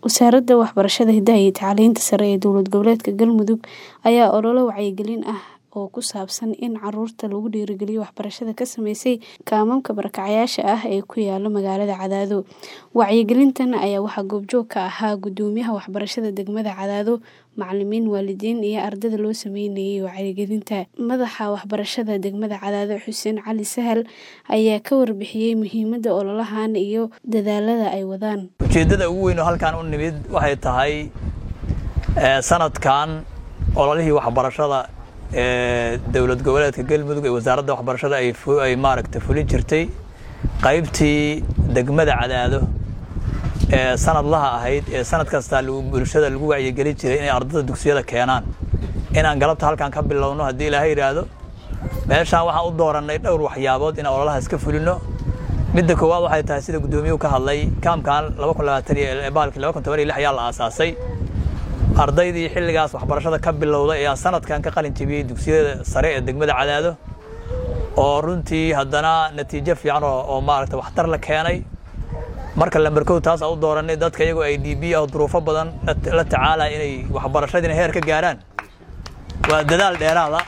Wasaaradda Waxbarashada, Hidaha iyo Tacliinta Sare ee Dowlad Goboleedka Galmudug ayaa olole wacyigelin ah oo ku saabsan in carruurta lagu dhiirrigeliyo waxbarashada ka sameysay kaamamka barakacayaasha ah ee ku yaala magaalada Cadaado. Wacyigelintan ayaa waxaa goobjoog ka ahaa Guddoomiyaha Waxbarashada Degmada Cadaado, macallimiin, waalidiin iyo ardayda loo sameynayay wacyigelinta. Madaxa Waxbarashada Degmada Cadaado, Xuseen Cali Sahal, ayaa ka warbixiyay muhiimadda ololahan iyo dadaallada ay wadaan. ujeeddada ugu weyn oo halkan u nimid waxay tahay sanadkan ololihii waxbarashada ee dowlad goboleedka galmudug ee wasaaradda waxbarashada ay ay maaragta fulin jirtay qaybtii degmada cadaado ee sanadlaha ahayd ee sanad kasta bulshada lagu wacyigelin jiray inay ardada dugsiyada keenaan inaan galabta halkan ka bilowno haddii ilaahay yidhaahdo meeshaan waxaan u doorannay dhowr waxyaabood inaan ololaha iska fulino midda koowaad waxay tahay sida guddoomiyuhu ka hadlay kaamkan laba kun labaatan iyo baalkii laba kun toban iyo lix ayaa la aasaasay ardaydii xilligaas waxbarashada ka bilowday ayaa sanadkan ka qalin jebiyey dugsiyada sare ee degmada cadaado oo runtii haddana natiijo fiican oo maaragta waxtar la keenay marka lambarkow taas aan u dooranay dadka iyagoo ay d b ah duruufo badan la tacaalaya inay waxbarashadiina heer ka gaaraan waa dadaal dheeraada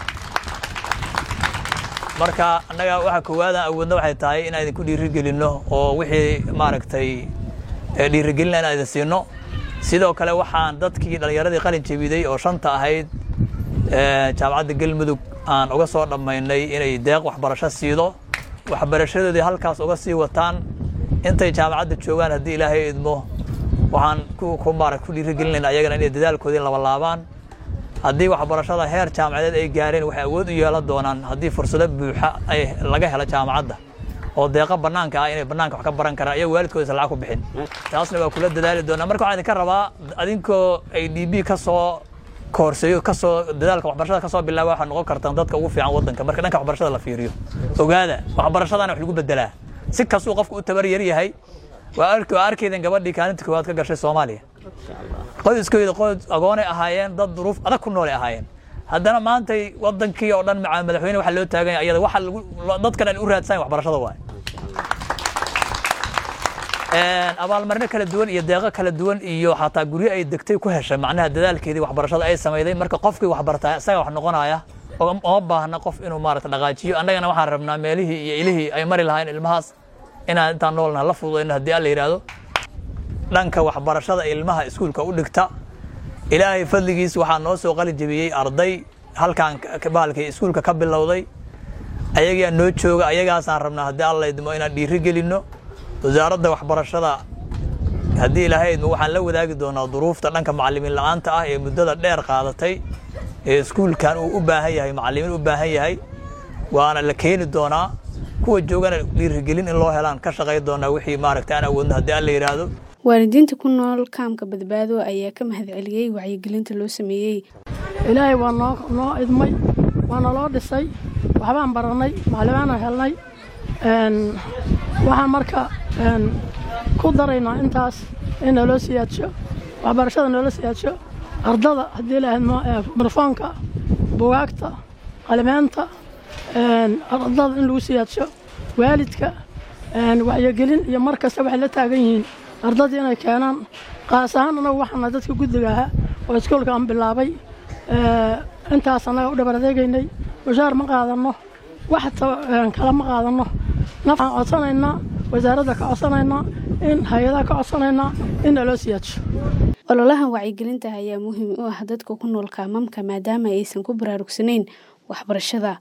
marka annaga waxa koowaadaan awoodna waxay tahay inaan idinku dhiirigelinno oo wixii maaragtay dhiirigelina inaan idin siino sidoo kale waxaan dadkii dhallinyaradii qalin jebiday oo shanta ahayd jaamacadda galmudug aan uga soo dhammaynay inay deeq waxbarasho siido waxbarashadoodii halkaas uga sii wataan intay jaamacadda joogaan haddii ilaahay idmo waxaan ku maarag ku dhiirigelinayna ayagana inay dadaalkoodii labalaabaan haddii waxbarashada heer jaamacadeed ay gaareen waxay awood u yeelan doonaan haddii fursado buuxa ay laga helo jaamacadda oo deeqa bannaanka ah inay bannaanka wax ka baran karaan iyo waalidkooda isa lacag ku bixin taasna waa kula dadaali doonaa marka waxaan idinka rabaa adinkoo ay d b ka soo koorseeyo kasoo dadaalka waxbarashada kasoo bilaaba waxaad noqon kartaan dadka ugu fiican waddanka marka dhanka waxbarashada la fiiriyo ogaada waxbarashadana wax lagu bedelaa si kastuu qofku u tabar yar yahay waa arkaydan gabadhii kaalinta koowaad ka gashay soomaaliya qoyskooda qoys agoonay ahaayeen dad duruuf adag ku noolay ahaayeen haddana maantay wadankii oo dhan macaa madaxweyne waxa loo taaganya iyada waxa lagu dadkan aan u raadsan waxbarashada waay abaalmarino kala duwan iyo deeqo kala duwan iyo xataa guryo ay degtay ku heshay macnaha dadaalkeedii waxbarashada ay samayday marka qofkii waxbartaa isaga wax noqonaya uma baahna qof inuu maarata dhaqaajiyo annagana waxaan rabnaa meelihii iyo ilihii ay mari lahayn ilmahaas inaan intaan noolnaha la fududayno haddii alla yidhaahdo dhanka waxbarashada ilmaha iskuulka u dhigta ilaahay fadligiis waxaa noo soo qalin jebiyey arday halkan baalkii iskuulka ka bilowday ayagaa noo jooga ayagaasaan rabnaa haddii alla idmo inaan dhiiri gelinno wasaaradda waxbarashada haddii ilaahay idmo waxaan la wadaagi doonaa duruufta dhanka macallimiin la'aanta ah ee muddada dheer qaadatay ee iskuulkan uu u baahan yahay macallimiin u baahan yahay waana la keeni doonaa kuwa joogana dhiirigelin in loo helaan ka shaqay doonaa wixii maaragta aan awoodno haddii alla yidhaahdo waalidiinta ku nool kaamka badbaado ayaa ka mahadceliyey wacyigelinta loo sameeyey ilaahay waa noo noo idmay waana loo dhisay waxbaan barannay maclimaanaan helnay waxaan marka ku daraynaa intaas in naloo siyaadsho waxbarashada noola siyaadsho ardada haddii lahayd barfoonka bugaagta qalimeenta ardada in lagu siyaadsho waalidka wacyigelin iyo mar kasta waxay la taagan yihiin ardadii inay keenaan qaas ahaan annagu waxaana dadka guddiga ahaa oo iskuolka aan bilaabay intaas annaga u dhabar adeegaynay mushaar ma qaadanno wax kale ma qaadanno nafaan codsanaynaa wasaaradda ka codsanaynaa in hay-adaha ka codsanaynaa in naloo siyaadsho ololahan wacyigelinta ayaa muhiim u ah dadka ku nool kaamamka maadaama aysan ku baraarugsanayn waxbarashada